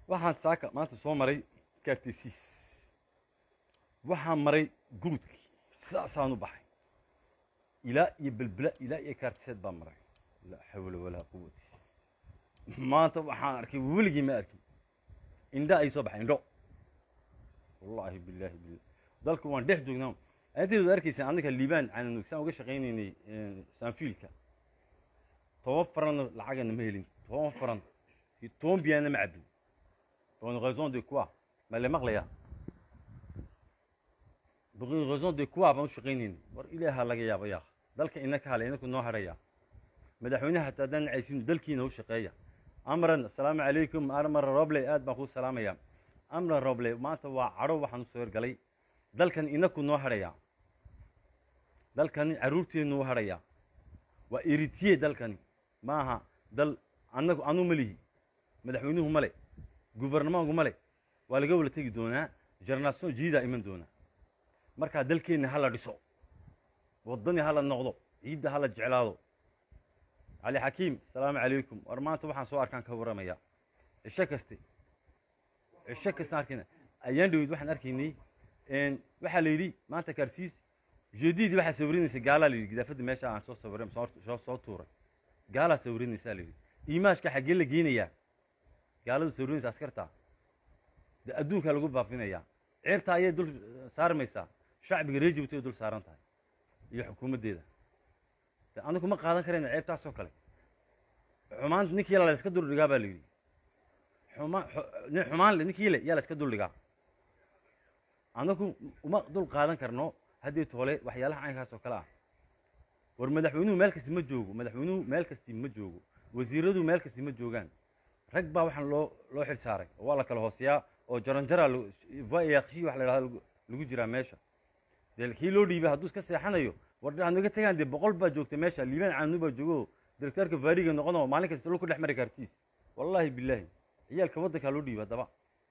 waxaan saaka maanta soo maray kaartesiis waxaan maray gurudkii sidaasaan u baxay ilaa iyo belbela ilaa iyo kaartiseed baan maray laa xawla walaa quwati maanta waxaan arkay weligii ma arkin indha ay soo baxay indho wallaahi bilaahi billah dalka waan dhex joognaa inteedu arkaysaan annaka liibaan caananug saan uga shaqaynaynay saanfiilka toban faranna lacagana ma helin toban faran iyo toban biyaana ma cabin pour une raison de quoi ma le maqlaya pour une raison de quoi baan u shaqaynaynay war ilaaha laga yaaba yaa dalka inaka hale inaku noo haraya madaxweynaha hataa haddaan nacaysin dalkiina u shaqeeya amran assalaamu calaykum amran roble aad baan kuu salaamaya amran roble maanta waa cadho waxaan usoo hergalay dalkan inaku noo harhaya dalkani carruurteenu u harhaya waa eritiye dalkani maaha dal anagu anu ma lihi madaxweynuhu male guvernemanku male waa laga wala tegi doonaa generation jiidaa iman doonaa markaa dalkeenna hala dhiso waddani hala noqdo ciidda hala jeclaado cali xakiim asalaamu calaykum war maanta waxaan soo arkaan ka warramaya cisho kaste cisho kastaan arkayna ayaan dhaweyd waxaan arkaynay waxaa la yidhi maanta kaarsiis jeedidii waxaa sawirinaysay gaalaa la yidhi gidaafadda meesha aan soo sawiray soo soo tuuray gaalaa sawirinaysaa la yidhi imaashka xaggee la geenayaa gaaladu sawirinaysa askarta de adduunkaa lagu baafinayaa ceebtaa ayay dul saarmaysaa shacbiga reer jibuuti ay dul saaran tahay iyo xukuumaddeeda de anigu ma qaadan karayna ceebtaasoo kale xumaan ninkii la iska duldhigaa baa la yidhi xumaan xumaan le ninkii le yaa la iska duldhigaa anagu uma dul qaadan karno haddii toole waxyaalaha caynkaas oo kale ah war madaxweynuhu meel kasti ma joogo madaxweynuhu meel kasti ma joogo wasiiradu meel kasti ma joogaan rag baa waxaan loo loo xil saaray oo waa la kala hooseyaa oo jaranjara vayakshi wax la yidhahdo lagu jiraa meesha dee kii loo dhiibay hadduu iska seexanayo war naga tagaan dee boqol baa joogta meesha liibaan caanu baa joogo directeerka vaariga noqonoo maalin kasta lo ku dhex mari kaartiis wallaahi bilaahi ciyaalka waddankaa loo dhiibay haddaba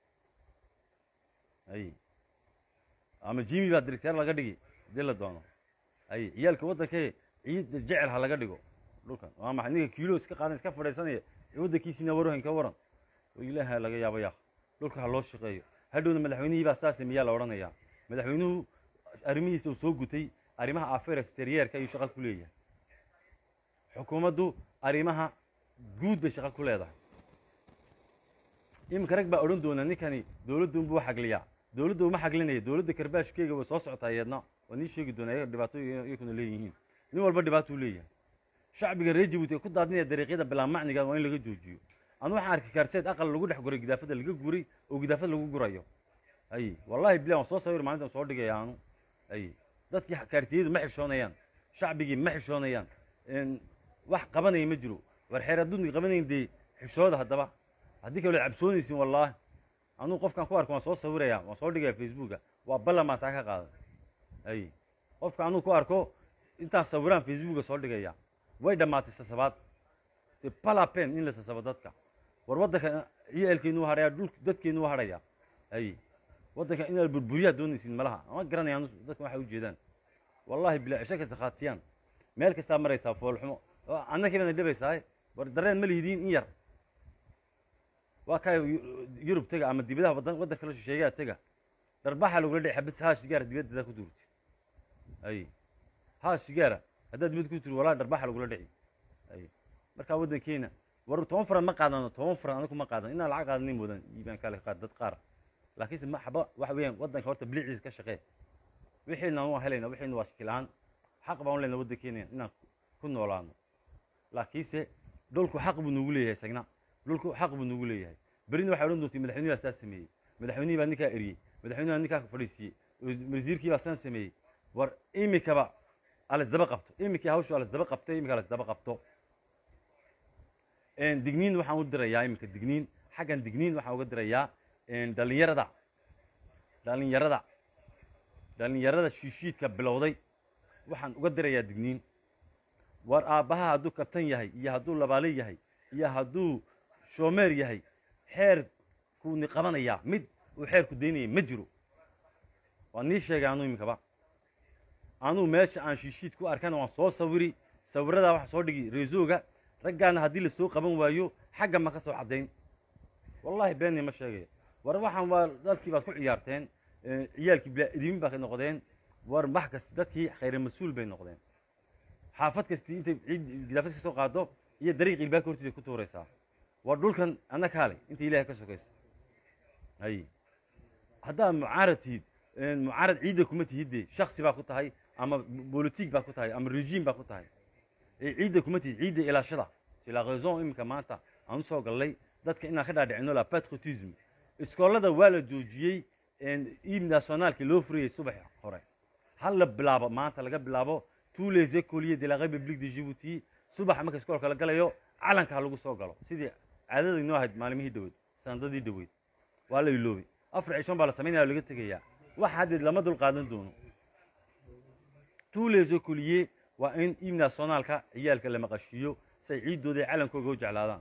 ay ama jimi baa directeer laga dhigi hadii la doono ay ciyaalka waddankee ciid jecel ha laga dhigo dhulkan waa maxay ninka kiilo iska qaadan iska fadhiisanaya waddankiisina warohan ka waran oo ilaaha laga yaabo yaa dhulka ha loo shaqeeyo hadhowna madaxweynihii baa saas miyaa la odhanayaa madaxweynuhu arrimihiisa uu soo gutay arrimaha affair exterieurka ayuu shaqo ku leeyahay xukuumaddu arrimaha guud bay shaqo ku leedahay iminka rag baa odhan doona ninkani dowladda unbuu xagliyaa dowladda uma xaglinaya dowladda karbaashkeega way soo socotaa iyadna waa nii sheegi doonaa iyaga dhibaato iyakuna leeyihiin nin walba dhibaatuu leeyahay shacbiga reer jibuuti ee ku daadinaya dariiqyada bilaa macniga waa in laga joojiyo anu waxaan arkay kaarseed aqal lagu dhex guray gidaafada laga guray oo gidaafad lagu gurayo ay wallahi bilah waan soo sawir maalintan soo dhigaya anu ay dadkii kaartiyadu ma xishoonayaan shacbigii ma xishoonayaan wax qabanaya ma jiro war xeer adduunka qabanayn dee xishooda haddaba haddii kale cabsoonaysin wallaahi anuu qofkaan ku arko waan soo sawiraya waan soo dhigaya facebooka waa ballan baan taa ka qaaday ay qofka anuu ku arko intaan sawiraan facebooka soo dhigaya way dhammaatay sasabaad c'est pas la peine in la sasabo dadka war waddanka ciyaalkeenu u hadhaya dhul dadkeenu u hadhaya ay waddanka inaad burburiyaa doonaysin malaha ama garanayaan dadka waxay ujeedaan wallahi bilaa cisho kasta khaatiyaan meel kastaa maraysaa foolxumo annakii baana dhibaysaa war dareen ma lihidiin in yar waa kaa yurub tega ama dibadaha wadan waddan kala shisheeyaa tega darbaxa lagula dhici xabis haa shigaara dibadda ku duurti ay haa shigaara haddaad dibad ku tiri wallahi darbaxa lagula dhici ay markaa waddankeena war toban faran ma qaadano toban faran anagu ma qaadan inaan lacag qaadanin moodan iibaan kale qaad dad qaar laakiinse ma xaba waxa weeyaan waddanka horta biliciisa ka shaqee wixiina waan helayna wixiina waa shakilaan xaq baan u leyna waddankeena inaan ku noolaano laakiinse dhulku xaq buu nugu leeyahay isagna dhulku xaq buu nugu leeyahay berina waxay odhan doontii madaxweynihi baa saas sameeyey madaxweynihii baa ninkaa eriyey madaxweynihi baa ninkaa fadhiisiiyey wasiirkii baa saan sameeyey war imikaba alasdaba qabto imikii hawshu alasdaba qabtay imika alasdaba qabto digniin waxaan u dirayaa iminka digniin xaggan digniin waxaan uga dirayaa dhalinyarada dhalinyarada dhalinyarada shiishiidka bilowday waxaan uga dirayaa digniin war aabbaha hadduu kabtan yahay iyo hadduu labaale yahay iyo hadduu shoomeer yahay xeerkuuni qabanayaa mid uu xeerku daynaya ma jiro waa nii sheegay anuu iminkaba anuu meesha aan shiishiid ku arkana waan soo sawiri sawiradaa waxaan soo dhigi reesooga raggaana haddii lasoo qaban waayo xagga ma ka soo caddayn wallahi beeni ma sheegayo war waxaan waa dalkii baad ku ciyaarteen ciyaalkii bilaa idimin baad noqdeen war wax kasta dadkii khayra mas-uul bay noqdeen xaafad kastii intay ciid gidaafad ka soo qaado iyo dariiq ilbaabka hortiisa ku tuuraysaa war dhulkan anna kaale inta ilaahay ka sokaysa hay haddaad mucaarad tihid mucaarad ciidda kuma tihidde shaksi baa ku tahay ama bolitig baa ku tahay ama regiim baa ku tahay ciidda kuma tihid ciidda ilaashada c'est la raison iminka maanta aan usoo gallay dadka inaan ka dhaadhicino la patriotisme iskoolada waa la joojiyey iib nationaalki loo furayey subax hore hal la bilaabo maanta laga bilaabo tous les écoliers de la république de djibouti subax marka iskoolka la galayo calanka ha lagu soo galo sidii caadada inoo ahayd maalimihii dhaweyd sanadadii dhaweyd waa la iloobay afar cishoon baa la samaynaya laga tegayaa wax haddeed lama dul qaadan doono tous les écoliers waa in iib nationaalka ciyaalka la maqashiiyo say ciiddooda iyo calankooga u jeclaadaan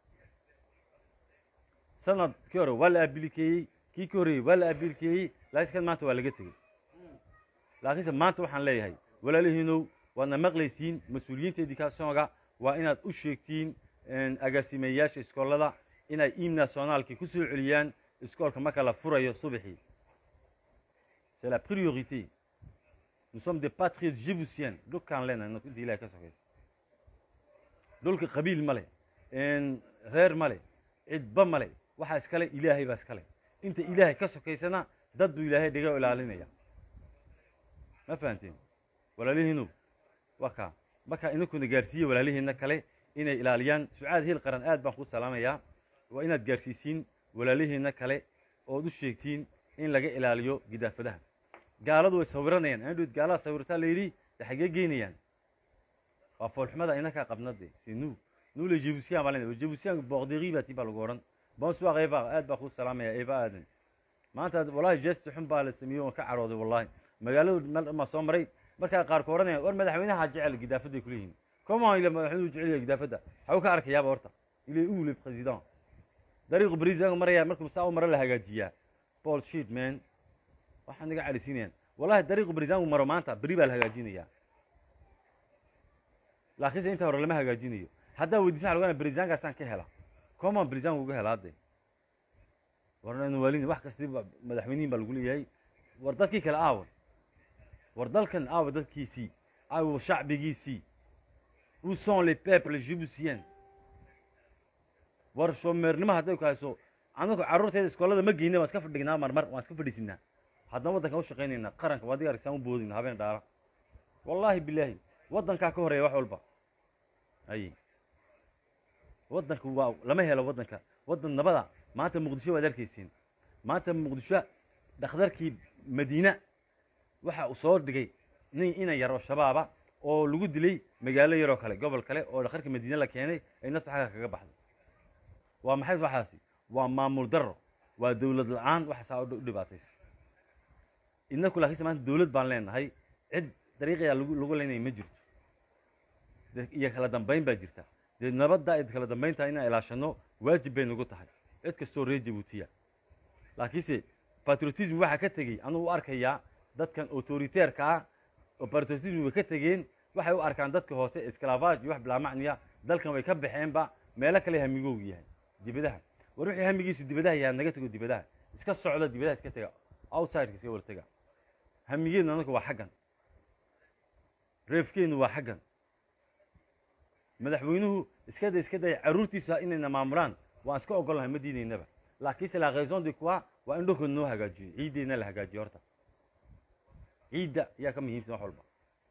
sanadkii hore waa la abilikeeyey kii ka horreeyey waa la abilikeeyey laakiin maanta waa laga tegey laakiinse maanta waxaan leeyahay walaalihiinow waadna maqlaysiin mas-uuliyiinta educationga waa inaad u sheegtiin agaasimeeyaasha iskoolada inay iib nationaalkii ku soo celiyaan iskoolka marka la furayo subaxii c'est la priorité nous sommes des patriotes djiboutiens dhulkaan leenahay inta ilahay ka sokaysa dhulka qabiil ma leh reer ma leh cidba ma leh waxaa iskale ilaahay baa iskale inta ilaahay ka sokaysana dad buu ilaahay dhiga ilaalinaya ma fahanteen walaalihiinu waa kaa marka inankuna gaarsiiya walaalihiina kale inay ilaaliyaan sucaad hiil qaran aad baan kuu salaamayaa waa inaad gaarsiisiin walaalihiina kale ood u sheegtiin in laga ilaaliyo gidaafadaha gaaladu way sawiranayaan andhowd gaalada sawirtaa la yidhi de xaggee geynayaan waa foolxumada inakaa qabnade si nu nu le jibusiyan baa lena jibusiyan boqdiri baa tii baa lagu odhan bonsoir eva aad baa kuu salaamaya eva aadan maanta wallahi jesti xun baa la sameeyey oon ka carooday wallahi magaaladu meel maa soo maray markaa qaarku odhanayaan war madaxweynaha jecel gidaafaday kuleeyihin comment ile madaxweynuhu jecel yahay gidaafadda waxaa u ka arkayaaba horta il est où le président dariiqu bariisangu maraya markuu saa u maro la hagaajiyaa paul sheet man waxaa naga calisiinayaan wallahi dariiqu bariisangu maro maanta beri baa la hagaajinayaa laakiinse inta hore lama hagaajinayo haddaa weydiisan lagana bariisankaasaan ka hela comment bariisanku uga helaa de warnan waalin wax kasti madaxweynihin baa lagu leeyahay war dadkii kale aawa war dalkan aawa dadkiisii aawa shacbigiisii où sont les peuples jibusiens war shoomeernimo hadday ku hayso anagu carruurteeda iskoolada ma geyna waan iska fadhignaa marmar waan iska fadhiisinaa haddana waddankan u shaqaynaynaa qaranka waa adiga argsaan u boodayna habeen dhaara wallaahi bilaahi waddankaa ka horeeya wax walba ay waddanka waa lama helo waddanka waddan nabada maanta muqdisho waad arkaysiin maanta muqdisho dhakhtarkii madiina waxa uu soo dhigay nin inan yar oo shabaaba oo lagu dilay magaalo yaroo kale gobol kale oo dhakhtarka madiine la keenay ay naftu xagga kaga baxday waa maxay waxaasi waa maamul darro waa dowlad la-aan waxaasaa u dhibaataysa inaku laakiinse maanta dowlad baan leenahay cid dariiqayaa lagu lagu leynaya ma jirto iyo kala dambayn baa jirta dee nabadda iyo kala dambaynta inaan ilaashano waajib bay nagu tahay cid kastoo reer jabuutiya laakiinse patriotism waxaa ka tegey anuu u arkayaa dadkan autoriteerka ah oo patriotism way ka tegeen waxay u arkaan dadka hoose esclavage iyo wax bilaamacniya dalkan way ka baxeenba meelo kale hamigoogu yahay dibadaha war wixii hamigiisu dibadaha yahay naga tego dibadaha iska socda dibadaha iska tega outsideka iska wala tega hamigeednu anagu waa xaggan reefkeennu waa xaggan madaxweynuhu iska day iska day carruurtiisa inayna maamulaan waan iska ogolnahay ma diidaynaba laakiinse la raison de quoi waa in dhulkooda noo hagaajiyo ciiddeenna la hagaajiyo horta ciidda ayaa ka muhiimsan wax walba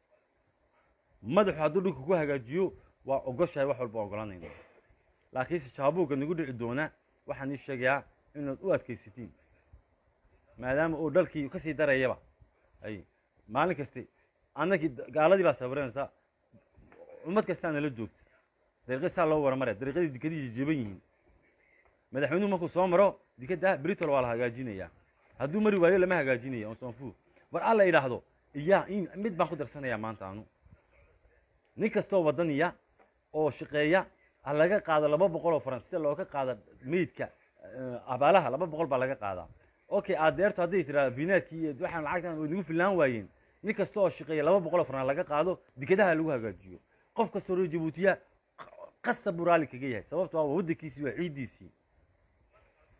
madaxu hadduu dhulka ku hagaajiyo waa ogoshahay wax walba ogolanayna laakiinse jaabuugga nagu dhici doona waxaan ii sheegayaa inaad u adkaysatiin maadaama uu dhalkii ka sii darayaba ay maalin kaste annagii gaaladii baa sawiranaysa ummad kastaa nala joogta dariiqad saa loo waramaraya dariiqadii dikadihii jeban yihiin madaxweynuhu markuu soo maro dikadda britol waa la hagaajinayaa hadduu mari waayo lama hagaajinaya on sonfu war alla idhaahdo iyaa in mid baan ku darsanayaa maanta anu nin kastoo waddaniya oo shaqeeya ha laga qaado laba boqol oo faran sida looga qaado meydka abaalaha laba boqol baa laga qaadaa okay adeerto hadday tiraa vinaadkii iyo waxaan lacagtan way nagu fillaan waayeen nin kasta oo shaqeeya laba boqol oo faran laga qaado dikadaha lagu hagaajiyo qof kastoo reer jabuutiya qasab buu raalli kaga yahay sababto waa waddankiisii waa ciiddiisii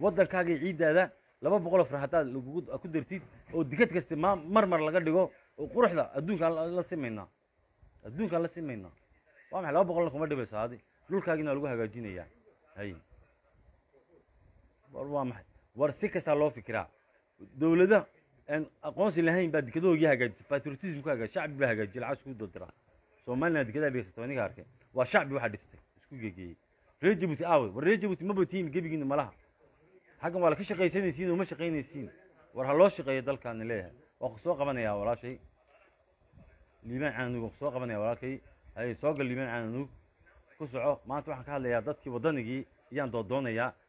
waddankaaga iyo ciiddaada laba boqoloo far haddaad lagugu ku dartid oo dikad kasta ma mar mar laga dhigo oo quruxda adduunkaan la- la simaynaa adduunkaan la simaynaa waa maxay laba boqolna kuma dhibayso adi dhulkaagiina waa lagu hagaajinayaa hay war waa maxay war si kastaa loo fikiraa dowlada aan aqoonsi lahayn baa dikadahoogii hagaajisay patriotism ku hagaaj shacbi baa hagaajiyay lacag isku daldira somaliland dikadaa dhigaysatay aniga arkay waa shacbi waxaa dhistay isku gegeeyey reer jabuuti aawe war reer jabuuti maba tihiin gebigiina malaha xaggan waa la ka shaqaysanaysiin oo ma shaqaynaysiin war ha loo shaqeeyo dalkaani leeyahay waa ku soo qabanayaa walaashay liibaan caanug waa ku soo qabanaya walaalkay hay soo gal liibaan caanug ku soco maanta waxaan ka hadlayaa dadkii waddanigii ayaan doodoonayaa